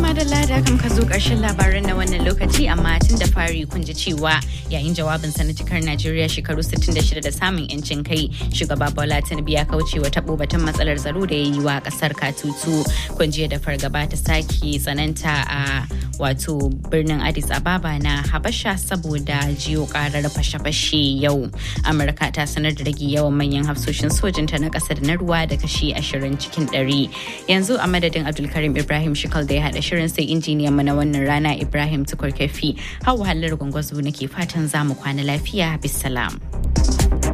madalla da kan ka zo ƙarshen labaran na wannan lokaci amma tun da fari kun ji cewa yayin jawabin sa na cikar Najeriya shekaru 66 da samun yancin kai shugaba Bola Tinubu ya kauce wa tabo batun matsalar tsaro da ya yi wa kasar Katutu kun da fargaba ta sake tsananta a wato birnin Addis Ababa na Habasha saboda jiyo karar fashe-fashe yau. Amurka ta sanar da rage yawan manyan hafsoshin sojinta na ƙasa da na ruwa da kashi 20 cikin 100. Yanzu a madadin Abdulkarim Ibrahim Shikal da ya haɗa shirin sai injiniyan mu na wannan rana Ibrahim Tukur Kafi. Hau halar gwangwazo nake fatan za mu kwana lafiya bisalam.